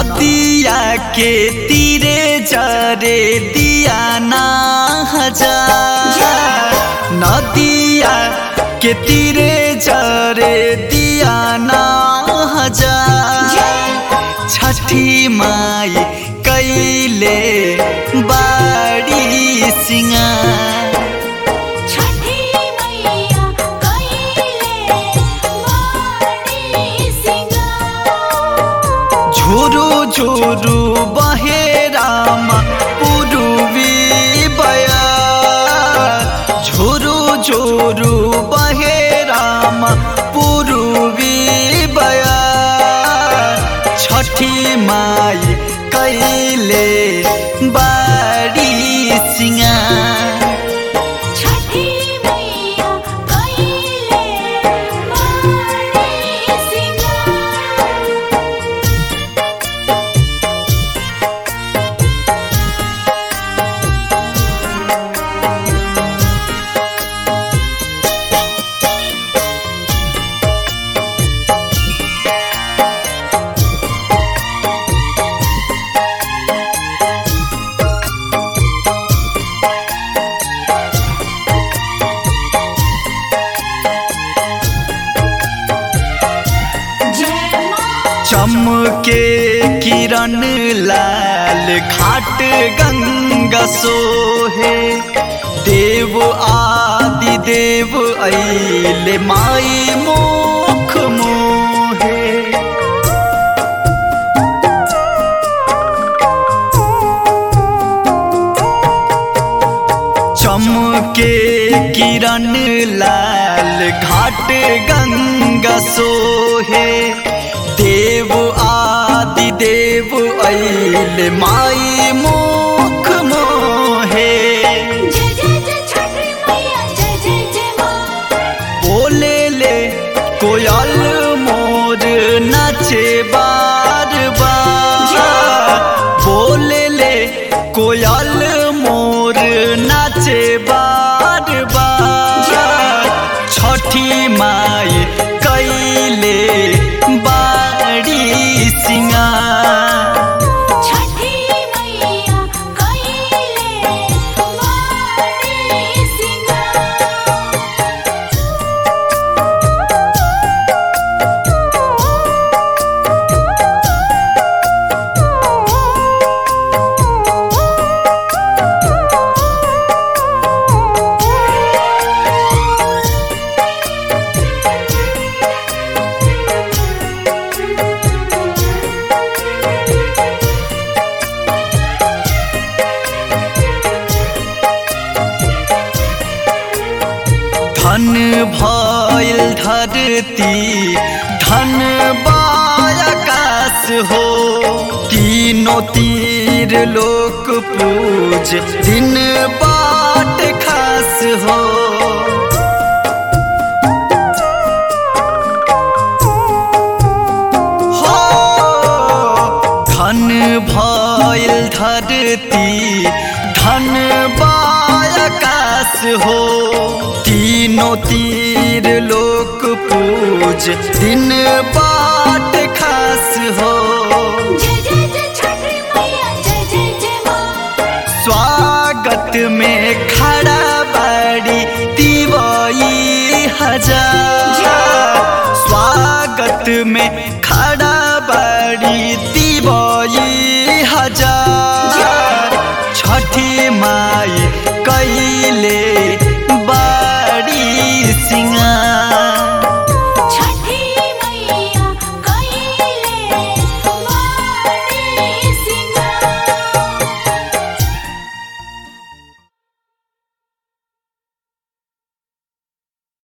नदिया के तीरे जरे दिया ना हजार नदिया के तीरे जरे दिया ना हजार छठी माई कैले बाड़ी सिंगार छठी मैया कइले बाड़ी सिंगार झुरु झुरु बहे रामा पुरुवी बया झुरु झुरु बहे रामा पुरुवी बया छठी माई कैले बाड़ी सिंगार छठी मैया कइले बाड़ी सिंगार जय मां चमके किरण लाल घाट गंगा सोहे देव आदि देव ऐले माई मोख मोहे चमके किरण लाल घाट गंगा सोहे देव आदि देव ऐल माई मुख मोहे जय जय जय छठी मैया जय जय जय मां बोले ले कोयल मोर नाचे बार बार बोले ले कोयल मोर नाचे बार बार छठी माई कैले बाड़ी सिंगार छठी मैया कइले बाड़ी सिंगार धन भइल धरती धन बायकाश हो तीनों तीर लोक पूज दिन बाट खास हो हो धन भइल धरती धन बायकाश हो तीनों तीर लोक पूज दिन बा